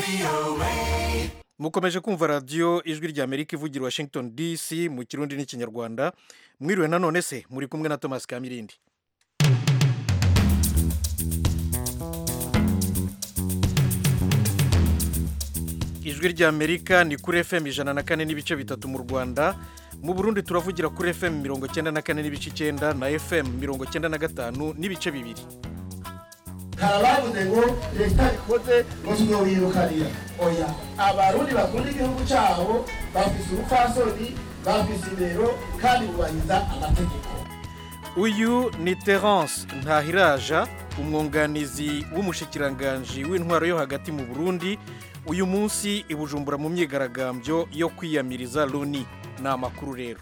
mukomeje kumva radiyo ijwi rya amerika ivugira washington dc mu kirundi n'ikinyarwanda mwiriwe nanone se muri kumwe na thomas kamirindi ijwi rya amerika ni kuri fm ijana na kane n'ibice bitatu mu rwanda mu burundi turavugira kuri fm mirongo cyenda na kane n'ibice icyenda na fm mirongo cyenda na gatanu n'ibice bibiri hari abavuze ngo leta ikoze ngo tuzowirukanira oya abarundi bakunda igihugu cyabo bafise ubupfasoni bafise indero kandi bubahiriza amategeko uyu ni terence ntahiraja umwunganizi w'umushikiranganji w'intwaro yo hagati mu burundi uyu munsi i bujumbura mu myigaragambyo yo kwiyamiriza loni ni amakuru rero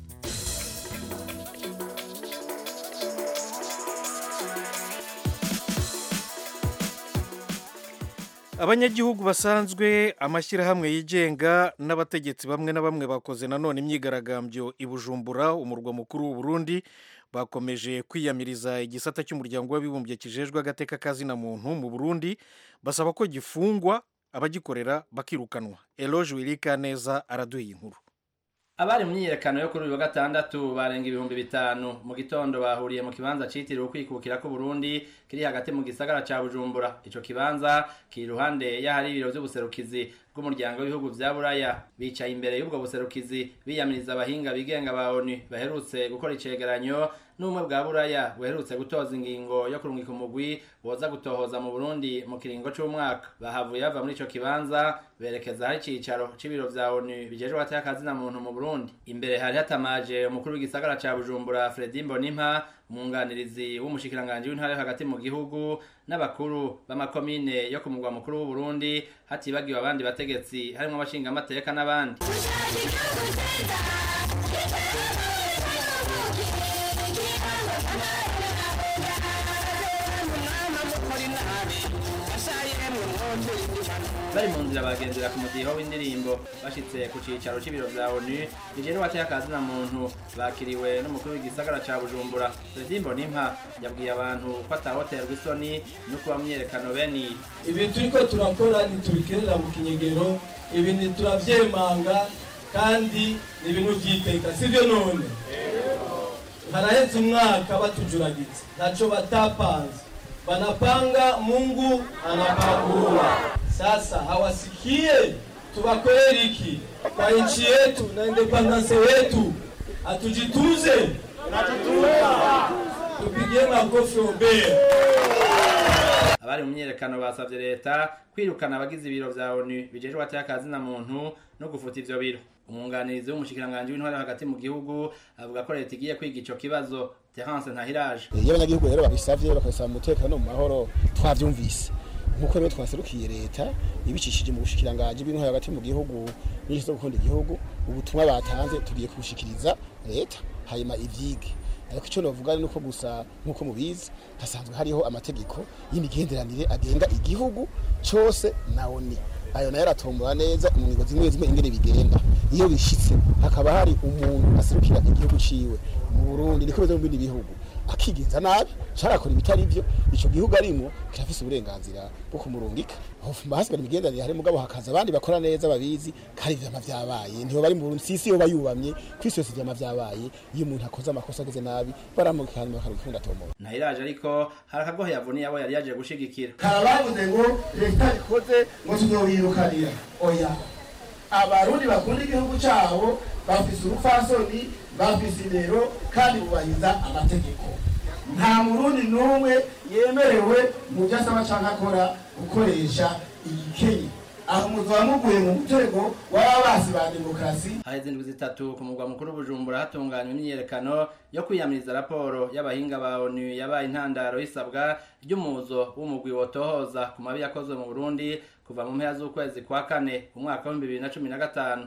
abanyagihugu basanzwe amashyirahamwe yigenga n'abategetsi bamwe na bamwe bakoze nanone imyigaragambyo i bujumbura umurwa mukuru w'u Burundi bakomeje kwiyamiriza igisata cy'umuryango w'abibumbye kijejwe agateka kazina muntu mu burundi basaba ko gifungwa abagikorera bakirukanwa eloge wirika neza araduha inkuru abari mu myiyerekano yo kuri uyu wa gatandatu barenga ibihumbi bitanu mu gitondo bahuriye mu kibanza citiriwe ukwikukira ku Burundi kiri hagati mu gisagara ca Bujumbura ico kibanza kiri iruhande y'ahari ibiro vy'ubuserukizi bw'umuryango w'ibihugu vya Buraya bicaye imbere y'ubwo buserukizi biyamiriza abahinga bigenga ba ONU baherutse gukora icegeranyo n'umwe bwa Buraya buherutse gutoza ingingo yo kurungika umugwi woza gutohoza mu Burundi mu kiringo c'umwaka bahavuye bava muri ico kibanza berekeza hari icicaro c'ibiro vya ONU bijejwe hagati y'akazina muntu mu Burundi imbere hari hatamaje umukuru w'igisagara ca Bujumbura Fredy Mbonimpa umwunganirizi w'umushikiranganji w'intara yo hagati mu gihugu n'abakuru b'amakomine yo ku mugwa mukuru w'u Burundi hatibagiwe abandi bategetsi harimo abashinga amateka n'abandi bari mu nzira bagendera ku mudiho w'indirimbo bashitse ku cicaro c'ibiro vya ONU bijejwe hagati y'akazina muntu bakiriwe n'umukuru w'igisagara ca Bujumbura Fredy Mbonimpa yabwiye abantu ko atahoterwa isoni no kuba myiyerekano bene iyi ibi turiko turakora ntitubikerera mu kinyegero ibi ntituravyemanga kandi ni ibintu vy'iteka sivyo none haraheze umwaka batujuragiza ntaco batapanze banapanga mungu anapangua sasa hawasikie tuwakweli iki kwa nchi yetu na independence wetu atujituze tupigie makofi ombea abari mu myiyerekano basavye leta kwirukana abagize ibiro vya ONU bijejwe hagati y'akazina muntu no gufuta ivyo biro umwunganizi w'umushikiranganji w'intwari hagati mu gihugu avuga ko leta igiye kwiga ico kibazo Terence Ntahiraje iyo abanyagihugu rero babisavye bakabisaba umutekano mu mahoro twavyumvise nkuko rero twaserukiye leta ibicishije mu bushikiranganji bw'intwari hagati mu gihugu n'inshi zo gukunda igihugu ubutumwa batanze tugiye kubushikiriza leta hanyuma ivyige ariko icyo navuga ni uko gusa nk'uko mubizi hasanzwe hariho amategeko y'imigenderanire agenga igihugu cyose na oni ayo nayo aratombora neza mu ngingo zimwe zimwe ingene bigenda iyo bishitse hakaba hari umuntu aserukira igihugu ciwe mu Burundi niko bimeze mu bindi bihugu akigenza nabi carakora ibitari byo ico gihugu arimo kirafise uburenganzira bwo kumurungika hofuma hasigara imigenderanire hari mugabo hakaza abandi bakora neza babizi kandi vyama vyabaye ntiho bari mu Burundi sisi yo bayubamye kwisi yose vyama vyabaye iyo umuntu akoze amakosa ageze nabi baramurika hanyuma bakarukunda tomora Ntahiraje ariko hari akagohe yavuniye abo yari yaje gushigikira hari abavuze ngo leta ikoze ngo tuzowirukanira oya abarundi bakunda igihugu cyabo bafise ubupfasoni bafise indero kandi bubahiriza amategeko nta murundi n'umwe yemerewe mu byo asaba cyangwa akora gukoresha igikenye aho muzoba muguye mu mutego w'ababasi ba demokarasi haheze indwi zitatu ku mugwa mukuru Bujumbura hatunganywa imyiyerekano yo kwiyamiriza raporo y'abahinga ba ONU yabaye intandaro y'isabwa ry'umuzo w'umugwi wotohoza ku mabi yakozwe mu Burundi kuva mu mpera z'ukwezi kwa kane umwaka w'ibihumbi bibiri na cumi na gatanu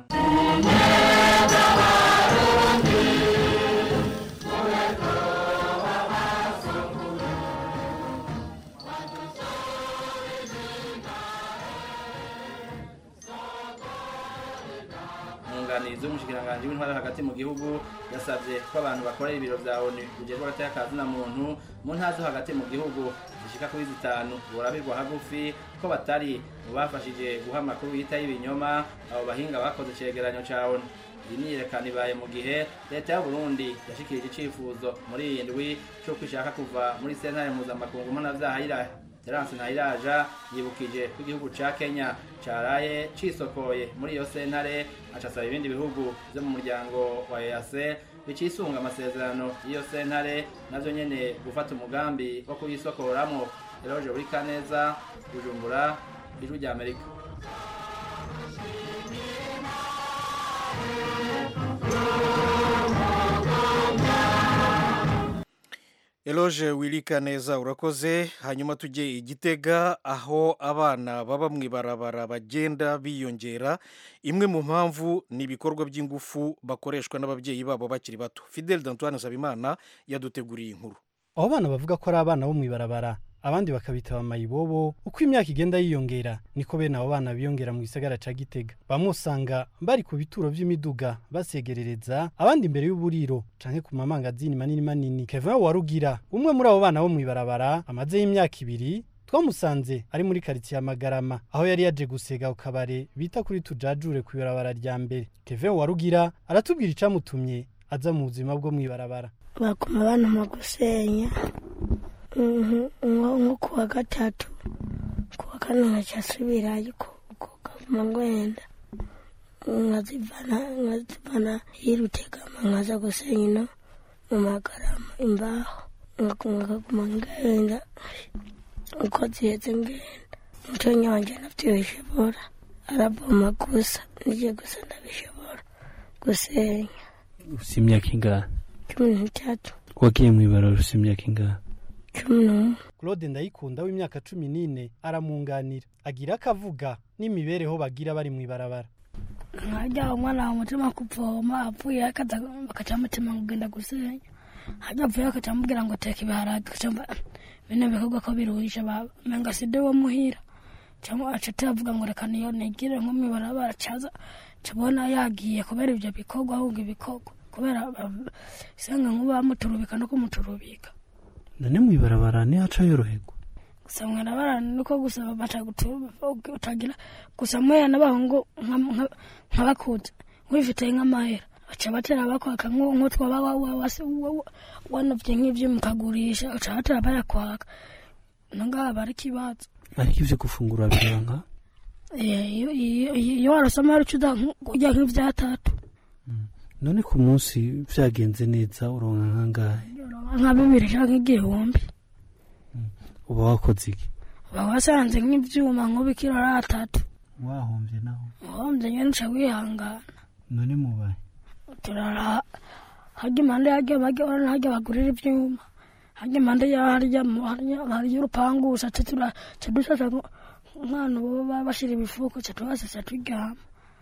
umwunganizi w'umushikiranganji w'intwari hagati mu gihugu yasabye ko abantu bakorera ibiro vya ONU bijejwe hagati y'akazi na muntu mu ntara zo hagati mu gihugu zishika zishika kuri zitanu borabirwa hagufi ko batari mu bafashije guha amakuru yita y'ibinyoma abo bahinga bakoze icegeranyo ca onu iyi myiyerekano ibaye mu gihe leta y'uburundi yashikirije icifuzo muri iyi ndwi c'uko ishaka kuva muri sentare mpuzamakungu mpanavyaha y'irahe terance ntayiraja yibukije ko igihugu ca kenya caraye cisokoye muri iyo sentare acasaba ibindi bihugu vyo mu muryango wa ease bicisunga amasezerano y'iyo sentare navyo nyene gufata umugambi wo kuyisokoramwo eroje buri kaneza bujumbura ijwi rya amerika eloge wirika neza urakoze hanyuma tujye igitega aho abana baba mu ibarabara bagenda biyongera imwe mu mpamvu ni ibikorwa by'ingufu bakoreshwa n'ababyeyi babo bakiri bato fidel dantoine nsabimana yaduteguriye inkuru abo bana bavuga ko ari abana bo mu ibarabara abandi bakabita amayibobo uko imyaka igenda yiyongera niko bene abo bana biyongera mu gisagara ca gitega bamwe usanga bari ku bituro vy'imiduga basegerereza abandi imbere y'uburiro canke ku mamangazini manini manini kevin warugira umwe muri abo bana bo mu ibarabara amazeyo imyaka ibiri twamusanze ari muri karitsiye ya magarama aho yari yaje gusega ku kabare bita kuri tujajure ku ibarabara rya mbere kevin warugira aratubwira icamutumye aza mu buzima bwo mu ibarabara bakuma bantuma gusenya nko ku wa gatatu ku wa kane nkacasubira ariko ukaguma ngwenda nkazivana nkazivana yirutegama nkaza gusenya ino mu magarama imbaho nkaguma ngenda uko ziheze ngenda mutonya wanje navyo bishobora araboma gusa nije gusa ndabishobora gusenya ufite imyaka ingahe cumi n'itatu wagiye mu ibarabara ufite imyaka ingahe cumi n'umwe claude ndayikunda w'imyaka cumi n'ine aramunganira agira akavuga n'imibereho bagira bari mu ibarabara nkajya umwana wa mutima kuvoma apfuye akaza bakaca mutima kugenda gusenya hajya apfuye bakaca mubwira ngo teka ibiharage kacamba bino bikorwa ko biruhisha menga side wo muhira cyangwa aca tuyavuga ngo reka niyo nigire nko mu ibarabara caza cabona yagiye kubera ibyo bikorwa ahubwo ibikorwa kubera isanga nk'uba bamuturubika no kumuturubika none mu ibarabara ntihaca yoroherwa gusa mwarabara niko gusa baca utagira gusa mweya n'abahungu nk'abakuze nk'ubifitiye nk'amahera baca batera bakwaka nko twaba wanovye nk'ivyo mukagurisha uca batera bayakwaka nonga bari kibazo ariko ivyo gufungura bironka iyo warasoma hari ucuza kurya nk'ivyatatu none ku munsi vyagenze neza uronka nkangahe nka bibiri canke igihumbi uba wakoze iki uba wasanze nk'ivyuma nk'ubikiro ari atatu wahomvye naho uhombye nyene uca wihangana none mubaye turara harya impande harya harya harya bagurira ivyuma harya impande ya harya harya urupangu uca tura ca dushasha nk'ahantu baba bashira ibifuko ca tuhasasa turyama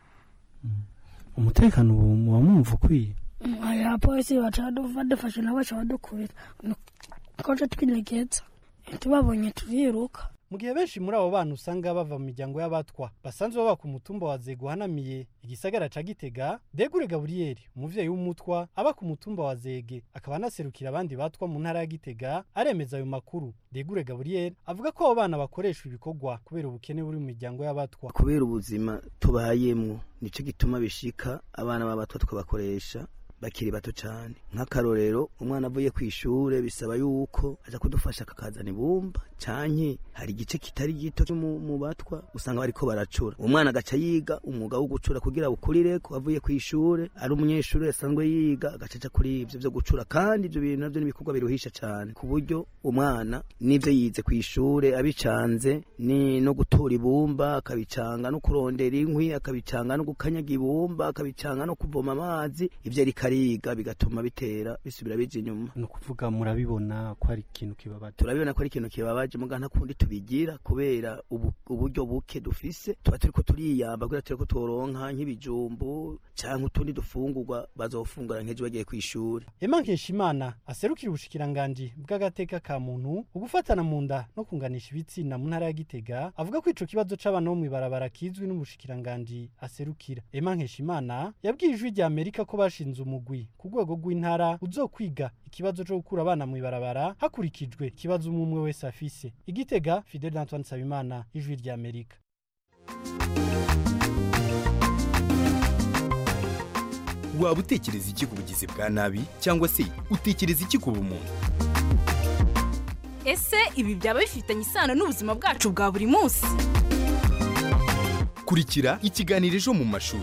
umutekano ubu muba mwumva ukwiye aya polisi baca badufashe nabo baca badukubita ko ca twinegeza tubabonye turiruka mu gihe benshi muri abo bana usanga bava mu miryango y'abatwa basanzwe baba ku mutumba wa zego uhanamiye igisagara ca gitega degure gaburiyeri umuvyeyi w'umutwa aba ku mutumba wa zege akaba anaserukira abandi batwa mu ntara ya gitega aremeza ayo makuru degure gaburiyeri avuga ko abo bana bakoreshwa ibikorwa kubera ubukene buri mu miryango y'abatwa kubera ubuzima tubayemwo nico gituma bishika abana b'abatwa tukabakoresha bakiri bato cyane nk'akarorero umwana avuye ku ishure bisaba yuko aza kudufasha akakazana ibumba canke hari igice kitari gito cyo mu batwa usanga bariko baracura umwana agaca yiga umwuga wo gucura kugira bukurire ko avuye ku ishure ari umunyeshuri asanzwe yiga agacaca kuri ivyo vyo gucura kandi ivyo bintu navyo n'ibikorwa biruhisha cyane ku buryo umwana n'ivyo yize ku ishure abicanze ni no gutora ibumba akabicanga no kurondera inkwi akabicanga no gukanyaga ibumba akabicanga no kuvoma amazi ivyo ariko ariga bigatuma bitera bisubira bija inyuma ni ukuvuga murabibona ko ari ikintu kibabaje turabibona ko ari ikintu kibabaje muga nta kundi tubigira kubera ubu, uburyo buke dufise tuba turiko turiyamba kugira tureko turonka nk'ibijumbu canke utundi dufungurwa bazofungura nk'ejo bagiye kw'ishuri Emma Nkeshimana aserukira ubushikiranganji bw'agateka ka muntu ugufatana mu nda no kunganisha ibitsina mu ntara ya Gitega avuga ko ico kibazo c'abana bo mw'ibarabara kizwi n'ubushikiranganji aserukira Emma Nkeshimana yabwiye ijwi rya Amerika ko bashinze umugwi umugwi ku rwego rw'intara uzokwiga ikibazo cyo gukura abana mu ibarabara hakurikijwe ikibazo umwe umwe wese afise igitega fidel antoine nsabimana ijwi rya amerika waba utekereza iki ku bugizi bwa nabi cyangwa se utekereza iki ku bumuntu ese ibi byaba bifitanye isano n'ubuzima bwacu bwa buri munsi kurikira ikiganiro ejo mu mashuri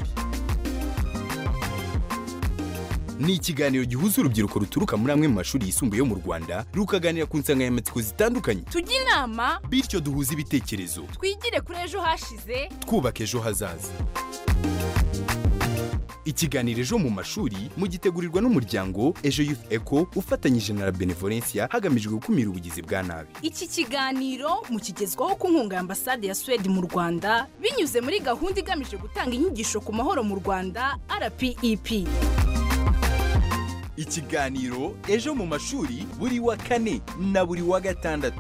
ni ikiganiro gihuza urubyiruko ruturuka muri amwe mu mashuri yisumbuye yo mu rwanda rukaganira ku nsanganyamatsiko zitandukanye tujye inama bityo duhuze ibitekerezo twigire kuri ejo hashize twubaka ejo hazaza ikiganiro ejo mu mashuri mugitegurirwa n'umuryango ejo youth eco ufatanyije na la benevolencia hagamijwe gukumira ubugizi bwa nabi iki kiganiro mukigezwaho ku nkunga ya ambasade ya suwede mu rwanda binyuze muri gahunda igamije gutanga inyigisho ku mahoro mu rwanda rpep ikiganiro ejo mu mashuri buri wa kane na buri wa gatandatu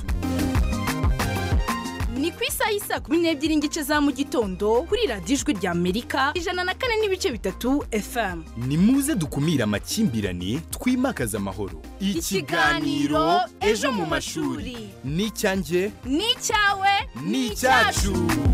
ni ku isaha y'isa kumi n'ebyiri n'igice za mu gitondo kuri radiyo ijwi rya amerika ijana na kane n'ibice bitatu fm ni muze dukumire amakimbirane twimakaze amahoro Ikiganiro Ejo mu mashuri. ni icyanjye ni icyawe ni icyacu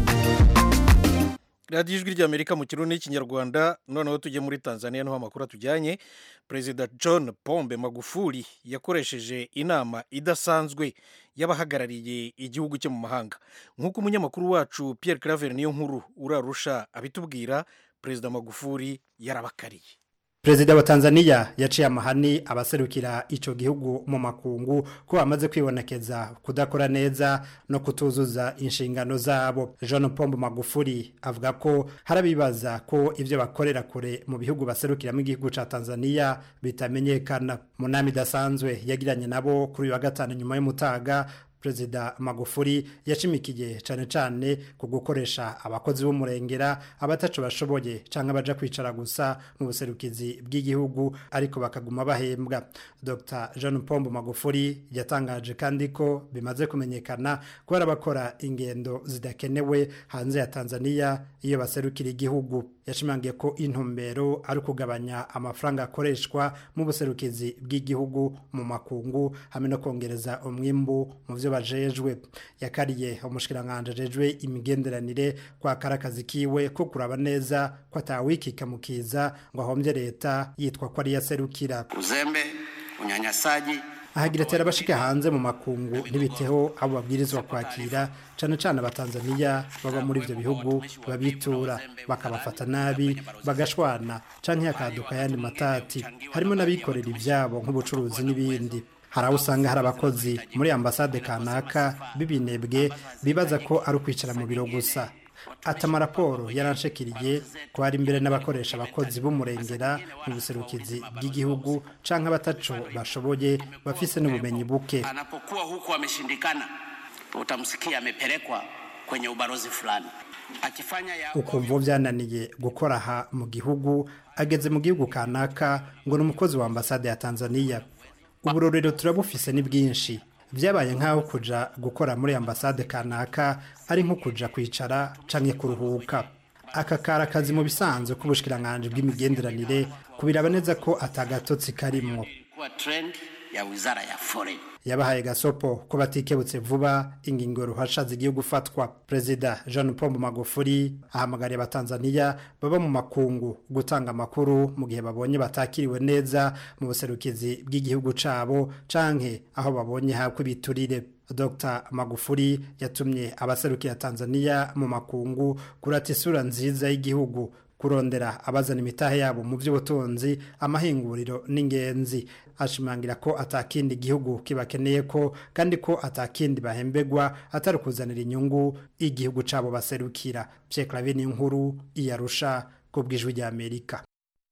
radiyo ijwi ry'amerika mu kirundi n'ikinyarwanda noneho tujye muri tanzania niho amakuru atujyanye perezida john pombe magufuli yakoresheje inama idasanzwe y'abahagarariye igihugu cye mu mahanga nk'uko umunyamakuru wacu pierre claver niyo nkuru urarusha abitubwira perezida magufuli yarabakariye perezida wa tanzania yaciye amahani abaserukira icyo gihugu mu makungu ko bamaze kwibonekeza kudakora neza no kutuzuza inshingano zabo jean pombo magufuri avuga ko harabibaza ko ibyo bakorera kure mu bihugu baserukiramo igihugu cya tanzania bitamenyekana mu nama idasanzwe yagiranye nabo kuri uyu wa gatanu nyuma y'umutaga perezida magufuri yashimikiye cyane cyane ku gukoresha abakozi b'umurengera abatacu bashoboye cyangwa baja kwicara gusa mu buserukizi bw'igihugu ariko bakaguma bahembwa dr jean pombo magufuri yatangaje kandi ko bimaze kumenyekana ko hari abakora ingendo zidakenewe hanze ya tanzania iyo baserukira igihugu yashimangiye ko intumbero ari ukugabanya amafaranga akoreshwa mu buserukizi bw'igihugu mu makungu hamwe no kongereza umwimbu mu byo bajejwe yakariye umushikiranganje ajejwe imigenderanire kwa karakazi kiwe ko kuraba neza ko atawikika mukiza ngo ahombye leta yitwa ko ari yaserukira uzembe unyanyasaji ahagira ati abashika hanze mu makungu ntibiteho abo babwirizwa kwakira cyane cyane abatanzaniya baba muri ibyo bihugu babitura bakabafata nabi bagashwana cyangwa hakaduka ayandi matati harimo n'abikorera ibyabo nk'ubucuruzi n'ibindi hari aho usanga hari abakozi muri ambasade kanaka b'ibinebwe bibaza ko ari ukwicara mu biro gusa ati amaraporo yaranshekiriye ko hari imbere n'abakoresha abakozi b'umurengera mu buserukizi bw'igihugu cyangwa abataco bashoboye bafise n'ubumenyi buke anapokuwa huku ameshindikana utamsikia amepelekwa kwenye ubalozi fulani akifanya ya ukumva byananiye gukora aha mu gihugu ageze mu gihugu kanaka ngo ni umukozi wa ambasade ya tanzania uburorero turabufise ni bwinshi byabaye nk'aho kuja gukora muri ambasade kanaka ari nko kuja kwicara canke kuruhuka aka kari akazi mu bisanzwe k'ubushikiranganje bw'imigenderanire kubiraba neza ko atagatotsi karimwo kuwa trend ya wizara ya foreign yabahaye gasopo ko batikebutse vuba ingingo ruhasha zigiye gufatwa perezida jean paul magufuri ahamagariye abatanzaniya baba mu makungu gutanga amakuru mu gihe babonye batakiriwe neza mu buserukizi bw'igihugu cabo canke aho babonye hakwa ibiturire dr magufuri yatumye abaserukira tanzaniya mu makungu kurata isura nziza y'igihugu kurondera abazana imitahe yabo mu by'ubutunzi amahinguriro n'ingenzi ashimangira ko atakindi gihugu kibakeneye ko kandi ko atakindi bahembegwa atari kuzanira inyungu igihugu cabo baserukira Pierre Claver ni inkuru iyarusha ku bw'ijwi rya Amerika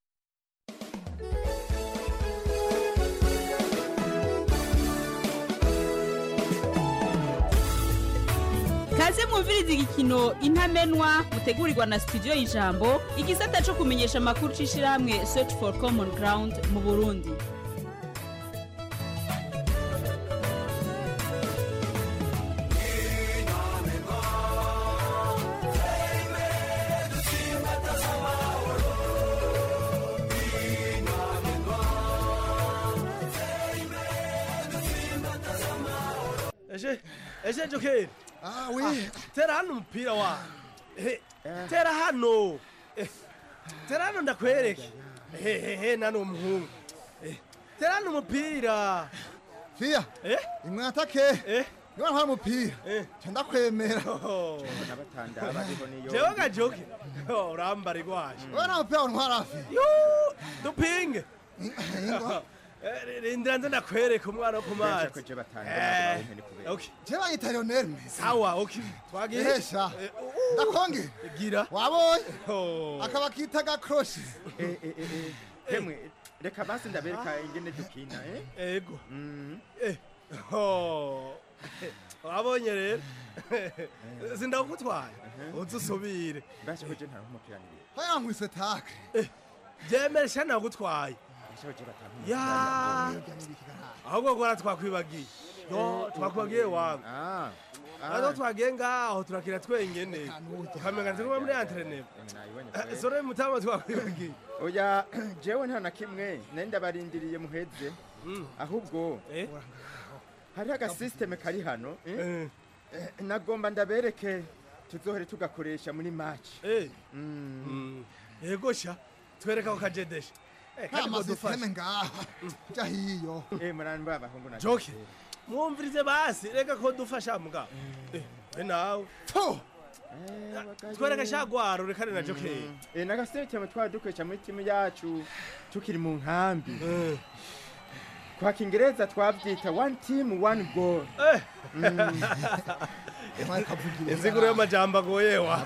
kaze mwumviriza igikino intamenwa mutegurirwa na studio y'ijambo igisata cyo kumenyesha amakuru c'ishirahamwe search for common ground mu burundi ese jokeri ah we tera hano umupira wa Eh, tera hano Eh, tera hano ndakwereke hehehe nani umuhungu Eh, tera hano umupira fiya eh imwe atake eh niba nta mupira nca ndakwemera jewe gajoke Oh, urambara igwaje wowe nta mupira untwara hafi Yoo, dupinge Eh, rindira nze ndakwereka umwana wo ku mazi Eh, okay. je banyita lionel messi sawa okay twagiye ehesha ndakongera gira wabonye Oh. akaba kita gakroshe hemwe reka basi ndabereka ingene dukina eh ego Eh, oh. wabonye rero sindakutwaye uze usubire basi hoje nta umukiranire haya nkwise take byemere sha nagutwaye ya ahubwo gora twakwibagiye yo twakwibagiye wangu aho twagiye ngaho turakira twenyene tukamenya turi muri antrenema sore mutama twakwibagiye oya jewe nta na kimwe nari ndabarindiriye muheze ahubwo hariho agasisiteme kari hano eh? Eh, nagomba ndabereke tuzohere tugakoresha muri maci yego sha twereka ko kajedesha nta masisiteme ngaha jya hiyo muranba abahungu na joke mwumvirize basi reka ko dufasha mugabo Eh, we nawe twereka shagwaro rekane na joke Eh, nagasisiteme twari dukoresha muri timu yacu tukiri mu nkambi kwa kingereza twabyita one team one goal inziguro y'amajambo agoye wa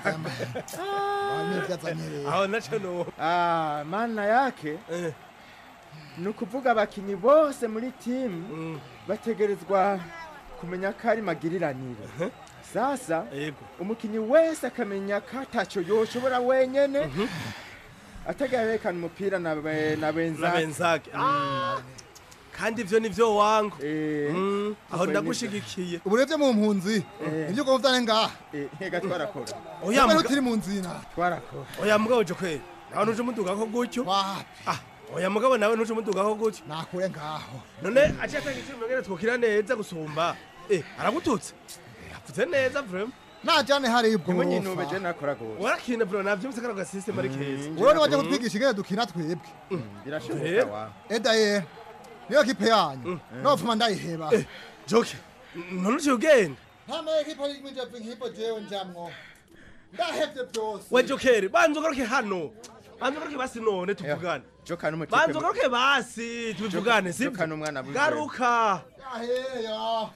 aho naco no Ah, maana yake ni ukuvuga abakinnyi bose muri timu bategerezwa kumenya ko ari magiriranire sasa umukinnyi wese akamenya ko atacyo yoshobora wenyene atagaherekana umupira na be- na na benzake benzake Ah, kandi ivyo nivyo wangu Mm, aho Uko ndagushigikiye uburebye mu mpunzi ibyo ugomba vyane ngaha ntega twarakora Oya, Twebwe muga- turi mu nzina twarakora oya mugabo jo kweli nawe nuje umudugako gutyo Ah, oya mugabo nawe nuje umudugako gutyo nakure ngaho none aciye atanga icumi ngene twokira neza gusumba eh aragututse yavuze neza vrema najane hari Ntimunyinube, je ibwofa nakora gose warakina vrema navyumvise kano gasisiteme ari keza wowe niwaje kutwigisha ingene dukina twebwe birashoboka wa edaye niyo kipe yanyu nopfuma ndayiheba joke none uciye ugenda ntamaye kipe y'imwe nk'ipo jewe njamwo ndahevye byose we jokeri banza ugaruke hano banza ugaruke basi none tuvugane joka n'umutipe banza ugaruke basi tubivugane Joka- sibyo joka n'umwana buze. garuka yaheya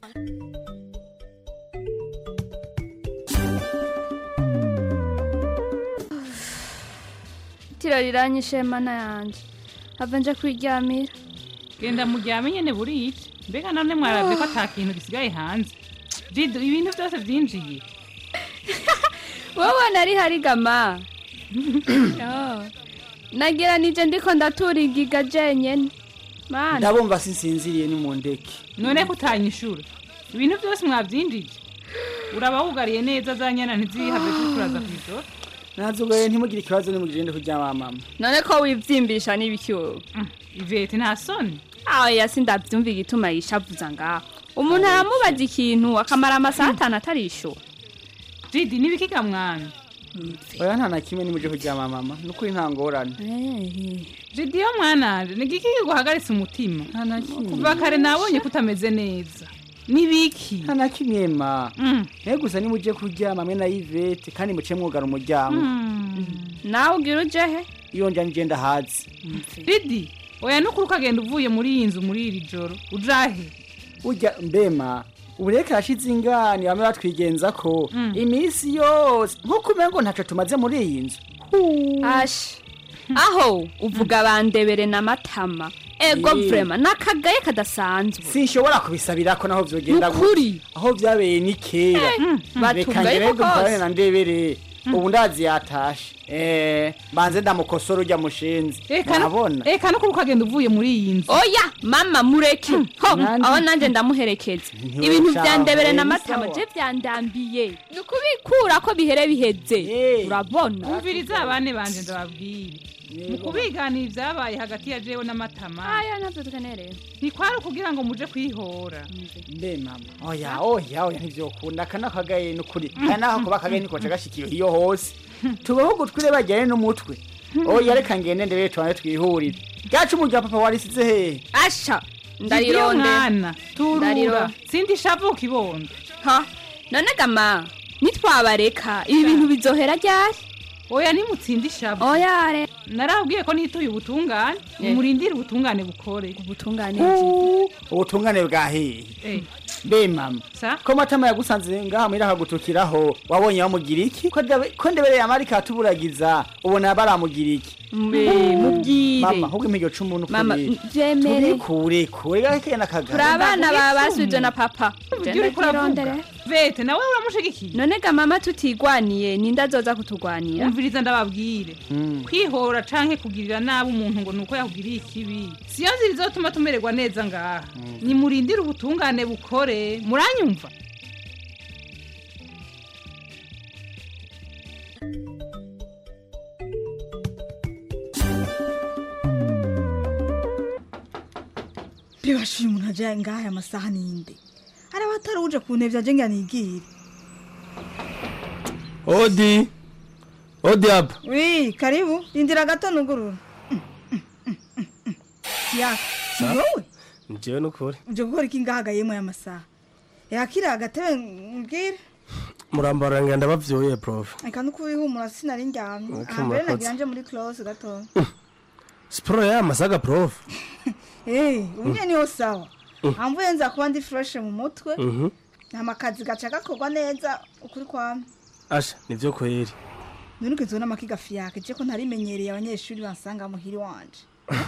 itiro riranyishe mana yanje hava nje kwiryamira genda muryame nyene burije mbega none mwaravye ko ata kintu gisigaye hanze jido ibintu byose vyinjiye wowe nari harigama Yo. nagira nije ndiko ndatura igiga jenyene mana ndabumva sinsinziriye ni mu ndeke none ko utanyishura ibintu byose mwavyinjije uraba wugariye neza za nyana ntizihave zikuraza kw'ijoro nazugaye ntimugire ikibazo nimugende kuryama mama none ko wivyimbisha n'ibiki wowe ivete nta soni aho yasi ndavyumva igituma yishavuza ngaho umuntu aramubaza ikintu akamara amasaha atanu atarishura jidi n'ibikiga mwana oya nta na kimwe nimuje kuryama mama nukuri nta ngorane jidi yo mwananje ni igiki kiguhagaritse umutima kuva kare nabonye kutameze neza nibiki nta na kimwe ma naye gusa nimuje kuryama mwe na ivete kandi muce mwugara umuryango nawe ugira uje he iyo nja nije ndahazi didi oya nukuri ukagenda uvuye muri iyi nzu muri iri joro ujahe urya mbema ubureke hashize ingani bamwe batwigenza ko iminsi yose nk'uko umengo ntaco tumaze muri iyi nzu ashi aho uvuga bandebere na matama ego Ye. vrema nakagaye kadasanzwe sinshobora kubisabira ko naho vyogenda Nukuri. gutya. aho vyabereye ni kera Eh, mm, reka batugaye ngerego ko mparane kose. na ndebere ubu ndazi yatashe eh banze ndamukosora urya mushenzi nabona eka nukuri ukagenda uvuye muri iyi nzu oya mama mureke ho Nandi. aho nanjye ndamuherekeza Ntiwe ibintu cawe, vyandebere na ni matama sawa. je vyandambiye ni ukubikura ko bihere biheze urabona umviriza abane banje ndababwire mu kubiganira ibyabaye hagati ya jewe n'amatama aya ntabyo tukenereye ntikwari ukugira ngo muje kwihora mbe mama oya oya oya ntivyokunda aka nakagaye nukuri aya naho kuba akagaye niko gashikiye iyo hose tubaho gutwire bajyane n'umutwe oya reka ngende ndebe tubane twihurire gacu umurya papa warisize hehe asha Ndiyo mwana turura Ndariro. sindi shavuka ibondo ha none gama nitwabareka ibi bintu bizohera ryari oya nimutsinda ishavu oya re narabwiye ko nituye ubutungane Eh. murindire ubutungane bukore ubutungane ubutungane bwa hehe Eh. mbe mama Sa? ko matama yagusanze ngaha muri akagutukiraho wabonye bamugira iki ko ndabe- ko ndebereye amarika atuburagiza ubona baramugira iki Mbe, mubwire. mama ahubwo impiryo cumu n'ukuri Mama, vyemere. tubikure kure gake n'akagari turi abana ba basubije na papa Ivyo uriko uravuga. vete nawe uramushigikiye none ga mama tutigwaniye ninde azoza kutugwanira umviriza ndababwire kwihora canke kugirira nabi umuntu ngo nuko yakugiriye ikibi siyo nzira izotuma tumererwa neza ngaha nimurindire ubutungane bukore muranyumva bibashuye umuntu ajaye ngaha aya masaha ninde hari abatari uje ku ntebe aje ngo anigire odi odi apa wi karibu rindira gato nugurura ya si Sa? wowe njyewe n'ukuri uje gukora iki ngaha yemwe aya masaha yakira agatebe mbwire murambara ngenda bavyoye prof reka nuko wihumura sinari ndyamye Okay, aha mbere murakoze. nagira nje muri close gato siporo y'aya masaga prof eh umwe niho sawa Mm. amvuye nza kuba ndi fresh mu mutwe Mhm. nta kazi gaca gakorwa neza ukuri kwame asha nivyo kweri none ukizo n'amakiga fiyake je ko ntarimenyereye abanyeshuri bansanga muhiri wanje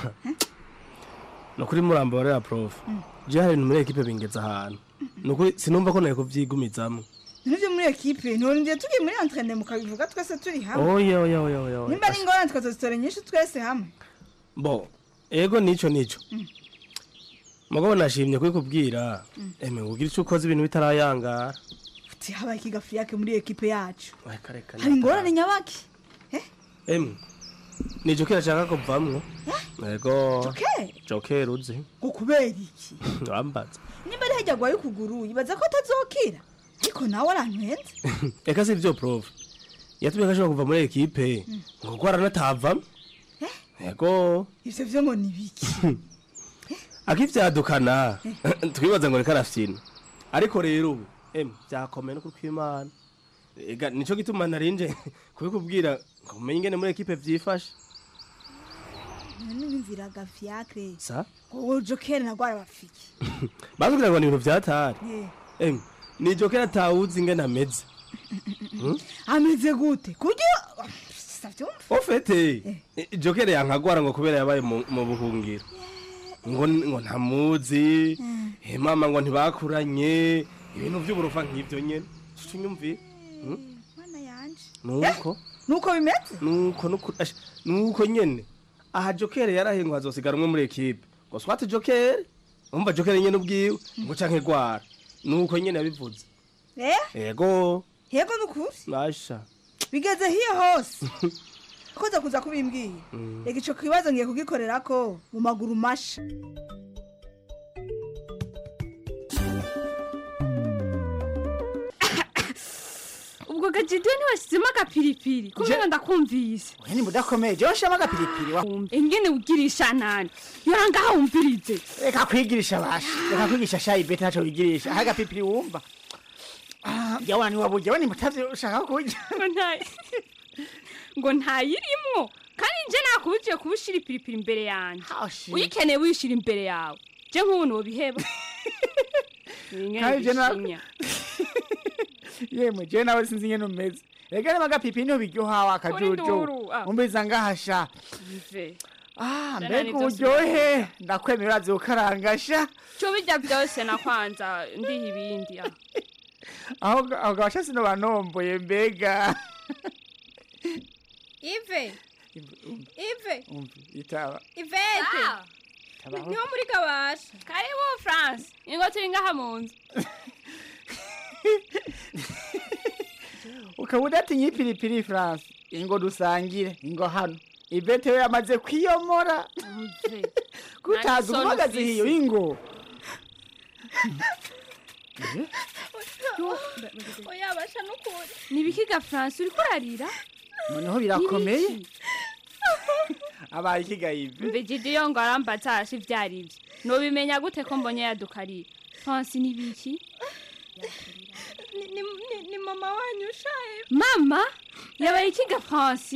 nukuri murambarira prof je hari ibintu muri ekipe bingeza ahantu nukuri sinumva ko naye kuvyigumizamwo none vyo muri ekipe nturindiye tugiye muri entraînement mukabivuga twese turi hamwe oya oya oya oya oya nimba ari ingorane tukazozitora nyinshi twese hamwe bo ego nico nico Mm. mugabo nashimye kubikubwira eme ngugira ico ukoze ibintu bitarayangara uti habaye ikiga fiyake muri ekipe yacu reka reka hari ingorane nyabaki eme ni jokera ashaka kuvamwo ego Joker? jokera uzi ngo kubera iki wambaza nimba ari hajya agwaye ukuguru yibaza ko atazokira ariko nawe arantwenze eka si vyo prof yatumye ko ashobora kuva muri ekipe ngo ko aranatavamwo ego ivyo vyo ngo ni biki akivyadukana twibaza ngo reka arafyina ariko rero ubu eme vyakomeye no kwimana ega nico gituma narinje kubikubwira ngo umenye ingene muri ekipe vyifashe none nimviraga fiyake sa ngo jokeri nagwaye bafiki batubwira ngo ni ibintu vyatari Eh, eme ni jokera atawuzi ingene ameze Hmm? ameze gute kuryo savyumva ofete jokere yankagwara ngo kubera yabaye mu mu buhungiro ngo ngo ntamuzi he mama ngo ntibakuranye ibintu vy'uburofa nk'ivyo nyene tunyumviye mana yanje nuko nuko bimeze nuko nuko asha, nuko nyene aha jokere yarahiye ngo hazosigara umwe muri ekipe ngo swate jokere umva jokere nyene ubwiwe ngo canke gwara nuko nyene yabivuze eh ego yego nukuri nasha bigeze hiyo hose koza kuza kubimbwiye Mm. reka ico kibazo ngiye kugikorerako mu maguru masha ubwo gajidiwe ntiwashyizemo agapiripiri kubera ndakumvise ni mudakomeye jewe nshiramo agapiripiri wa ingene ugirisha nani yora ngaha wumvirize reka kwigirisha basha reka kwigisha shayi bete ntaco wigirisha aha agapiripiri wumva Ah, yawana ni waburya we ni mutavyo ushaka kurya ngo nta- ngo ntayirimwo kandi nje nakubujiye kuba ushira ipiripiri imbere yanjye uyikeneye wishira imbere yawe je nk'ubu nobiheba Kandi je na- Ingene yemwe jewe nawe sinzi ingene umeze reka niba agapiripiri niho biryoha wa nduru, kajojo ah. umbiza ngahasha bive Ah, Jana mbega nivyo uburyohe ndakwemera urazi gukarangasha cyo bijya byose na kwanza ndiha ibindi ah. aho aho gabasha sino banomboye mbega ive ive umva itaba ivete Tabaho. niho muri gabasha karibu france ingo turi ngaha mu nzu ukaba udatinya ipiripiri france ingo dusangire ingo hano ivete we yamaze kwiyomora kutaza Nta uhagaze soni hiyo ufise. ingo oya basha n'ukuri nibikiga france uriko urarira noneho birakomeye abaye ikigayive mbejeje yo ngo arambatasha ivyo ari vyo nobimenya gute ko mbonye yadukarira france nibiki ni mama wanyu ushaye mama yabaye ikiga france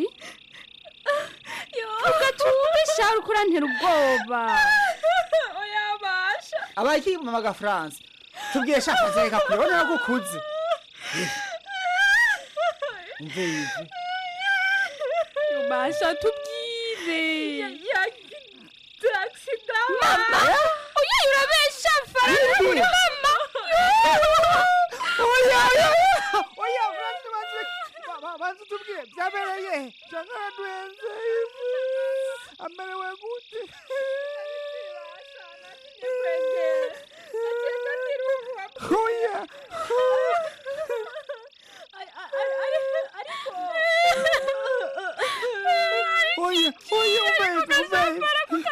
ugatume sha uriko urantera ubwoba oya basha abaye iki mama ga france tubwiye shaka zeka kubona gukuze umve yive basha tubwire yagisida mama oya urabesha faranga uri mama oya oya oya france banze banze tubwiye byabereye cyangwa duhenze amerewe gute oya oya oya umve umve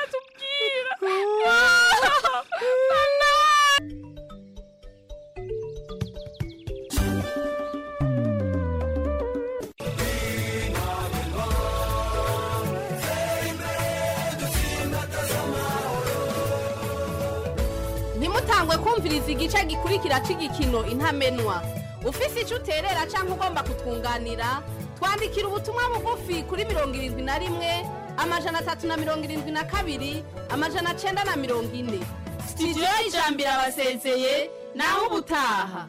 ntimutangwe kumviriza igice gikurikira cy'igikino intamenwa ufise icyo uterera cyangwa ugomba kutwunganira twandikira ubutumwa bugufi kuri mirongo irindwi na rimwe amajana atatu na mirongo irindwi na kabiri amajana cyenda na mirongo ine sitidiyo y'ijambo irabasezeye naho ubutaha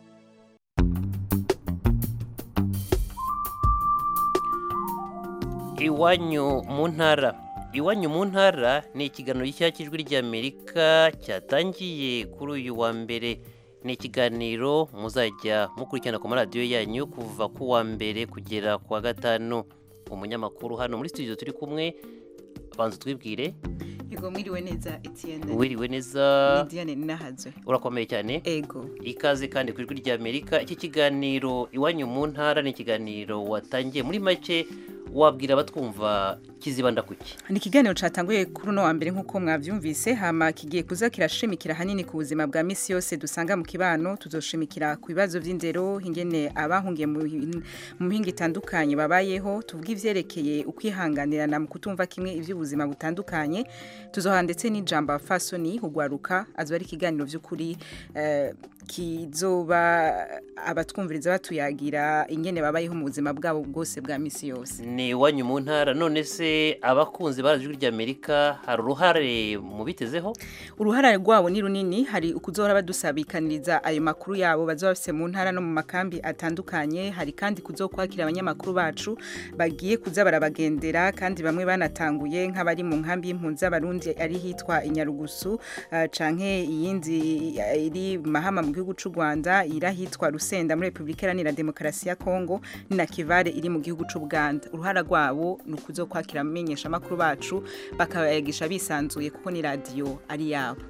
iwanyu mu ntara iwanyu mu ntara ni ikiganiro gishya cy'ijwi ry'amerika cyatangiye kuri uyu wa mbere ni ikiganiro muzajya mukurikirana ku maradiyo yanyu kuva ku wa mbere kugera ku wa gatanu umunyamakuru hano muri studio turi kumwe banza twibwire Ego mwiriwe neza Etienne. wiriwe neza Ni Diane Ninahazwe. urakomeye cyane ego ikaze kandi ku ijwi ry'amerika iki kiganiro iwanyu mu ntara ni ikiganiro watangiye muri make wabwira abatwumva kizibanda kuki ni ikiganiro cyatanguye kuri uno wa mbere nk'uko mwabyumvise hama kigiye kuza kirashimikira hanini ku buzima bwa misi yose dusanga mu kibano tuzoshimikira ku bibazo by'indero ingene abahungiye mu hin- mu mihinga itandukanye babayeho tuvuga ivyerekeye ukwihanganirana mu kutumva kimwe iby'ubuzima butandukanye tuzoha ndetse n'ijambo fasoni hugwaruka azoba ari ikiganiro by'ukuri eh, kizoba abatwumviriza batuyagira ingene babayeho mu buzima bwabo bwose bwa misi yose ni iwanyu mu ntara none se abakunzi ba ijwi ry'amerika hari uruhare mubitezeho uruhare rwabo ni runini hari ukuzohora badusabikaniriza ayo makuru yabo bazoba bafise mu ntara no mu makambi atandukanye hari kandi kuzokwakira abanyamakuru bacu bagiye kuza barabagendera kandi bamwe banatanguye nk'abari mu nkambi y'impunzi z'abarundi ari hitwa inyarugusu uh, canke iyindi eh, iri mahama mu gihugu c'u Rwanda iri ahitwa Rusenda muri Republika Iharanira Demokarasi ya Kongo ni na Kivare iri mu gihugu c'u Buganda uruhara rwabo ni ukuzokwakira amenyesha amakuru bacu bakabayagisha bisanzuye kuko ni radio ari yabo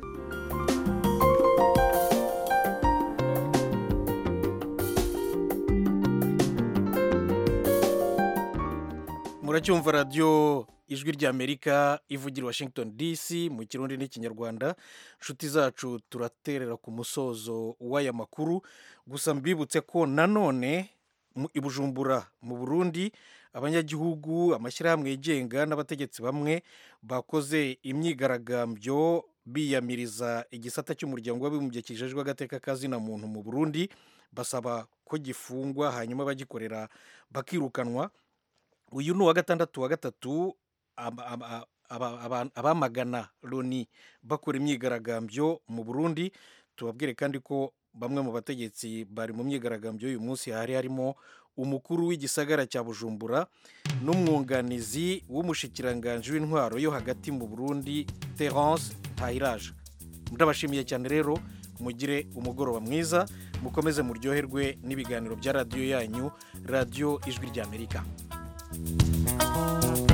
muracyumva radiyo ijwi ry'amerika ivugira i washington dc mu kirundi n'ikinyarwanda inshuti zacu turaterera ku musozo w'aya makuru gusa mbibutse ko nanone mu- i bujumbura mu burundi abanyagihugu amashyirahamwe yigenga n'abategetsi bamwe bakoze imyigaragambyo biyamiriza igisata cy'umuryango w'abibumbye kijejwe agateka kazina muntu mu burundi basaba ko gifungwa hanyuma abagikorera bakirukanwa uyu ni uwa gatandatu wa gatatu aba- aba- aba- aba- abamagana loni bakora imyigaragambyo mu burundi tubabwire kandi ko bamwe mu bategetsi bari mu myigaragambyo y'uyu munsi hari harimo umukuru w'igisagara cya bujumbura n'umwunganizi w'umushikiranganji w'intwaro yo hagati mu burundi terence ntayiraje ndabashimiye cyane rero mugire umugoroba mwiza mukomeze muryoherwe n'ibiganiro bya radiyo yanyu radiyo ijwi ry'amerika